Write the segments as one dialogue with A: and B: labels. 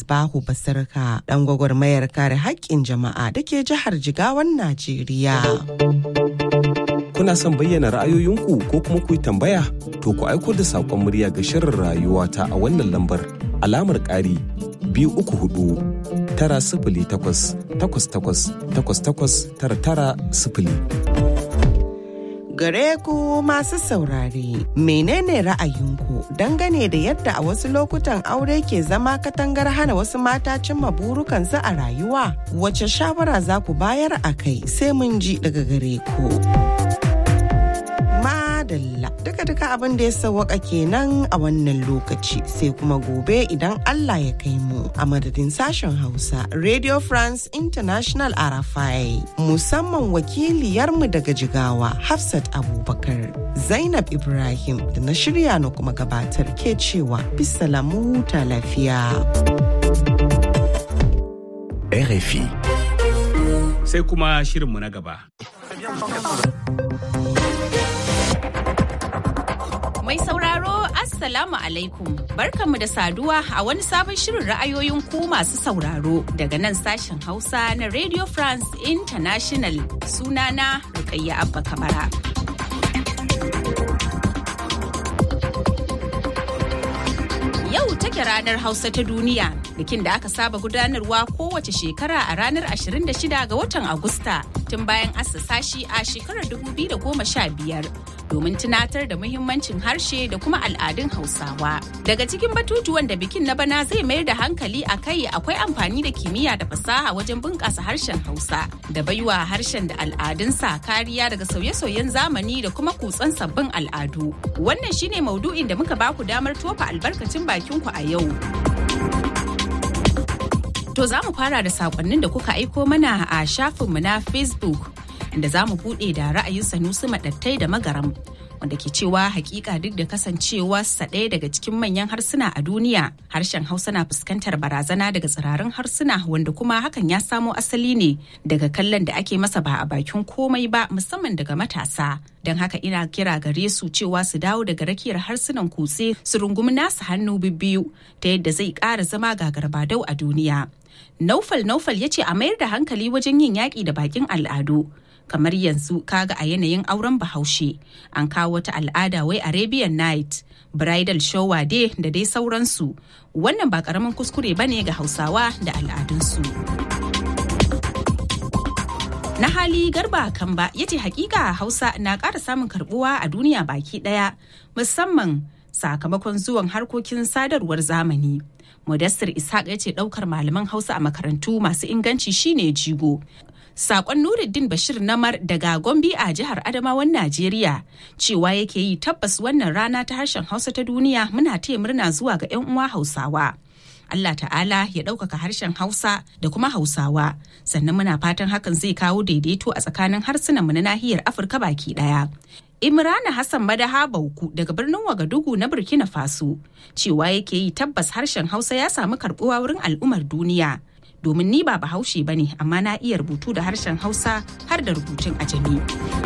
A: Misbahu Basirka ɗan gwagwarmayar kare haƙƙin jama'a da ke jihar Jigawan Najeriya.
B: Kuna son bayyana ra'ayoyinku ko kuma ku yi tambaya? To ku aiko da saƙon murya ga shirin rayuwa ta a wannan lambar alamar ƙari biyu uku hudu tara sifili takwas takwas takwas takwas takwas tara tara sifili.
A: Gare ku masu saurare, menene ra'ayinku dangane da yadda a wasu lokutan aure ke zama katangar hana wasu mata cimma burukansu a rayuwa? Wace shawara za ku bayar a kai sai mun ji daga gare ku. Madalla duka-duka abin da ya sawwaka kenan a wannan lokaci sai kuma gobe idan Allah ya kai mu a madadin sashen Hausa Radio France International Arafai musamman wakiliyarmu daga Jigawa Hafsat Abubakar Zainab Ibrahim da na shirya na kuma gabatar ke cewa bisalamu huta lafiya.
C: RFI.
D: Sai kuma shirinmu na gaba.
E: Mai sauraro Assalamu alaikum barkanmu da saduwa a wani sabon shirin ra'ayoyin ku masu sauraro daga nan sashen Hausa na Radio France International sunana Rukayya Abba Kamara. Yau take ranar Hausa ta duniya bikin da aka saba gudanarwa kowace shekara a ranar 26 ga watan Agusta tun bayan assasa shi a shekarar 2015 domin tunatar da muhimmancin harshe da kuma al'adun Hausawa. Daga cikin batutuwan da bikin na bana zai mayar da hankali a kai akwai amfani da kimiyya da fasaha wajen bunƙasa harshen Hausa da baiwa harshen da al'adunsa kariya daga sauye-sauyen zamani da kuma kutsan sabbin al'adu. Wannan shine maudu'in da muka baku damar tofa albarkacin bakinku a yau. To za mu fara da sakonnin da kuka aiko mana a shafinmu na Facebook inda za mu buɗe da ra'ayin Sanusi Maɗattai da Magaram wanda ke cewa hakika duk da kasancewa sa ɗaya daga cikin manyan harsuna a duniya harshen Hausa na fuskantar barazana daga tsirarin harsuna wanda kuma hakan ya samo asali ne daga kallon da ake masa ba a bakin komai ba musamman daga matasa. Don haka ina kira gare su cewa su dawo daga rakiyar harsunan kutse su rungumi nasu hannu bibbiyu ta yadda zai ƙara zama gagarbadau a duniya. Naufal Naufal ya ce a mayar da hankali wajen yin yaƙi da bakin al'adu. Kamar yanzu kaga a yanayin auren bahaushe an kawo wata al'ada wai Arabian Night, Bridal Shower Day da dai sauransu. Wannan ba ƙaramin kuskure ba ne ga Hausawa da al'adunsu. Na hali garba kan ba ya ce hakika Hausa na ƙara samun karbuwa a duniya baki ɗaya musamman sakamakon zuwan harkokin sadarwar zamani. Mudassir Ishaq ya ce ɗaukar malaman Hausa a makarantu masu inganci shine jigo. Sakon Nuruddin Bashir Namar daga Gombe a jihar Adamawan Najeriya cewa yake yi tabbas wannan rana ta harshen Hausa ta duniya muna taya murna zuwa ga 'yan uwa Hausawa. Allah ta'ala ya ɗaukaka harshen Hausa da kuma Hausawa sannan muna fatan hakan zai kawo daidaito a tsakanin harsunanmu na nahiyar Afirka baki ɗaya. Imrana Hassan Madaha Bauku daga birnin Wagadugu na Burkina Faso cewa yake yi tabbas harshen Hausa ya samu karbuwa wurin al'ummar duniya. Domin ni ba bahaushe ba ne amma na iya rubutu da harshen Hausa har da rubutun ajami.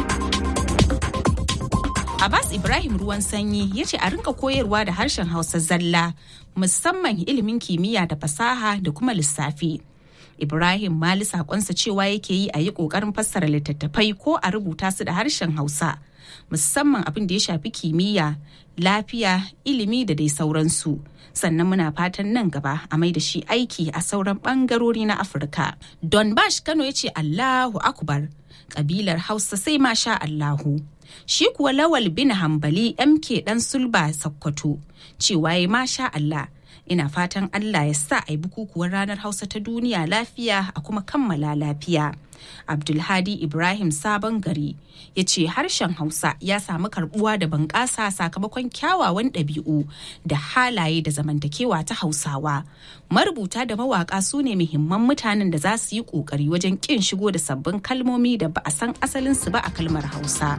E: Abbas Ibrahim ruwan sanyi ya ce a rinka koyarwa da harshen Hausa zalla musamman ilimin kimiyya da fasaha da kuma lissafi. Ibrahim Mali sakonsa cewa yake yi a yi ƙoƙarin fassara littattafai ko a rubuta su da harshen Hausa. musamman abin da ya shafi kimiyya lafiya ilimi da dai sauransu sannan muna fatan nan gaba a mai da shi aiki a sauran bangarori na afirka don bash kano ya ce allahu akbar kabilar hausa sai ma sha allahu shi kuwa lawal bin hambali mk dan sulba sakkwato cewa ya masha allah ina fatan allah ya sa a yi bukukuwar ranar hausa ta duniya lafiya a kuma kammala lafiya abdulhadi ibrahim sabon gari ya ce harshen hausa ya samu karbuwa da bunƙasa sakamakon kyawawan ɗabi'u da halaye da zamantakewa ta hausawa marubuta da mawaƙa su ne muhimman mutanen da za su yi ƙoƙari wajen ƙin shigo da sabbin kalmomi da ba a san asalinsu ba a kalmar hausa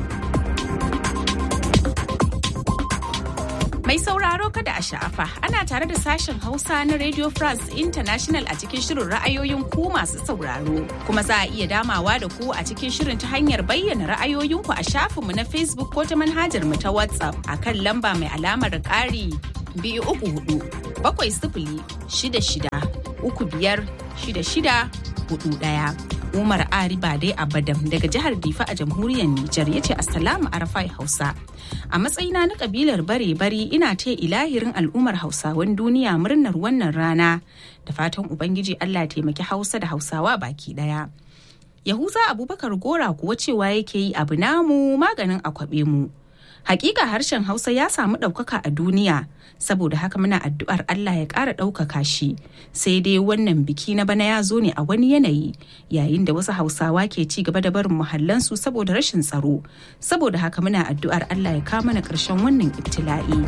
E: Mai sauraro kada a sha'afa ana tare da sashen Hausa na Radio France International a cikin shirin ra'ayoyin ku masu sauraro. Kuma za a iya damawa da ku a cikin shirin ta hanyar bayyana ra'ayoyinku a shafinmu na Facebook ko ta manhajar mu ta WhatsApp a kan lamba mai alamar ƙari biyu uku hudu bakwai sifili shida shida uku biyar shida shida hudu ɗaya. Umar Ari Bade Abadam daga jihar Difa a jamhuriyar Nijar ya ce Assalamu Arafai Hausa. A matsayina na kabilar bare-bari ina ta ilahirin al'ummar Hausawan duniya murnar wannan rana da fatan Ubangiji Allah taimaki Hausa da Hausawa baki daya. Yahuza Abubakar Gora kuwa cewa yake yi abu namu maganin akwabe mu. Hakika harshen Hausa ya samu ɗaukaka a duniya, saboda haka muna addu'ar Allah ya ƙara ɗaukaka shi. Sai dai wannan biki na bana ya zo ne a wani yanayi, yayin da wasu Hausawa ke ci gaba da barin muhallansu saboda rashin tsaro. Saboda haka muna addu'ar Allah ya kawo mana ƙarshen wannan ibtila'i.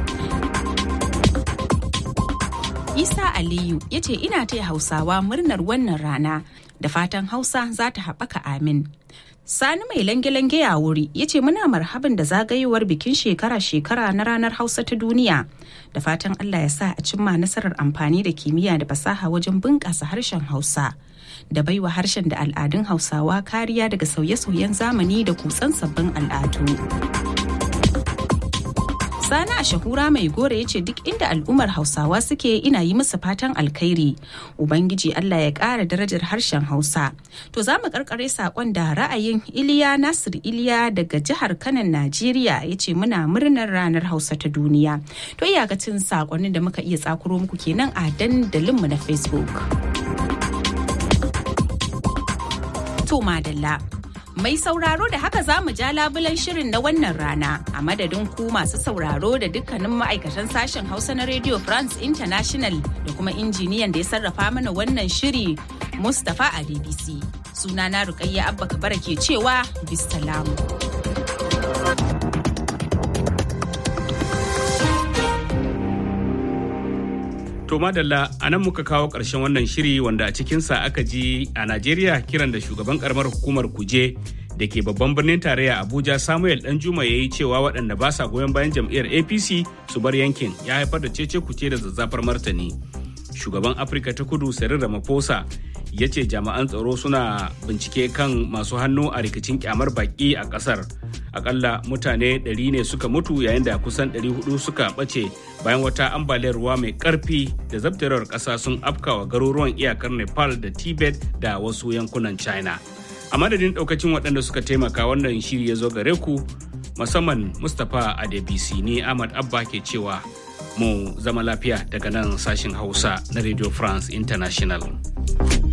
E: Isa Aliyu ya ce ina taya Hausawa murnar wannan rana da fatan Hausa za ta haɓaka amin. Sani mai lange-lange ya wuri ya ce muna marhaban da zagayowar bikin shekara-shekara na ranar Hausa ta duniya. Da fatan Allah ya sa a cimma nasarar amfani da kimiyya da fasaha wajen bunƙasa harshen Hausa. Da baiwa harshen da al'adun Hausawa kariya daga sauye-sauyen zamani da kutsan sabbin al'adu. Sani a shahura mai gore ya ce duk inda al'ummar Hausawa suke ina yi musu fatan alkhairi. Ubangiji Allah ya ƙara darajar harshen Hausa. To za mu karkare saƙon da ra'ayin Iliya Nasir Iliya daga jihar Kanan Najeriya ya ce muna murnar ranar Hausa ta duniya. To iyakacin saƙonin da muka iya tsakuro muku kenan a dandalinmu na Facebook. To madalla. Mai sauraro da haka za mu ja labulan shirin na wannan rana a madadin ku masu sauraro da dukkanin ma'aikatan sashen Hausa na Radio France International da kuma injiniyan da ya sarrafa mana wannan shiri Mustapha a DBC. Sunana Rukayya Abba Kabara ke cewa bisalamu.
D: To madalla a nan muka kawo ƙarshen wannan shiri wanda a cikinsa aka ji a Najeriya kiran da shugaban karamar hukumar kuje da ke babban birnin tarayya Abuja Samuel Danjuma ya yi cewa waɗanda ba sa goyon bayan jam'iyyar APC su bar yankin ya haifar da cece kuce da zazzafar martani. Shugaban Afirka ta kudu Cyril Ramaphosa ya ce jami'an tsaro suna bincike kan masu hannu a rikicin kyamar baki a ƙasar. akalla mutane 100 ne suka mutu yayin da kusan 400 suka ɓace bayan wata ambaliyar ruwa mai ƙarfi da zabtarewar ƙasa sun afkawa garuruwan iyakar nepal da tibet da wasu yankunan china a madadin ɗaukacin waɗanda suka taimaka wannan shiri ya zo gare ku musamman mustapha adebisi ne ahmad abba ke cewa mu zama lafiya daga nan sashin hausa na radio france international